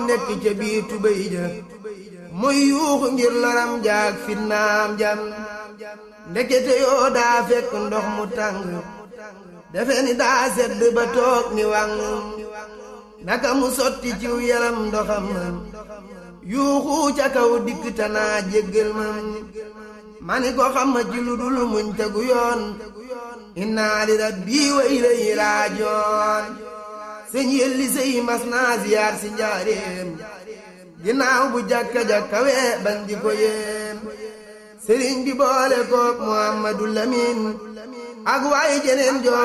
nekk ca biir tubéy ja muy yuuxu ngir loram jaag fitnaam jam ndekete yoo daa fekk ndox mu tàng defe ni daa sedd ba toog ni wàng naka mu sotti ciw yaram ndoxam yuuxu ca kaw dikk tanaa jéggal mam mani ko xam ma ci lu dul muñ tegu yoon inna li rabbi wa ilayhi raajoon sëñ yelli sëy mas naa ziyaar si njaareem ginnaaw bu jàkka-jàkka wee bandi ko yéem sëriñ bi boole kook Muhammadu Lamin ak waaye jeneen joo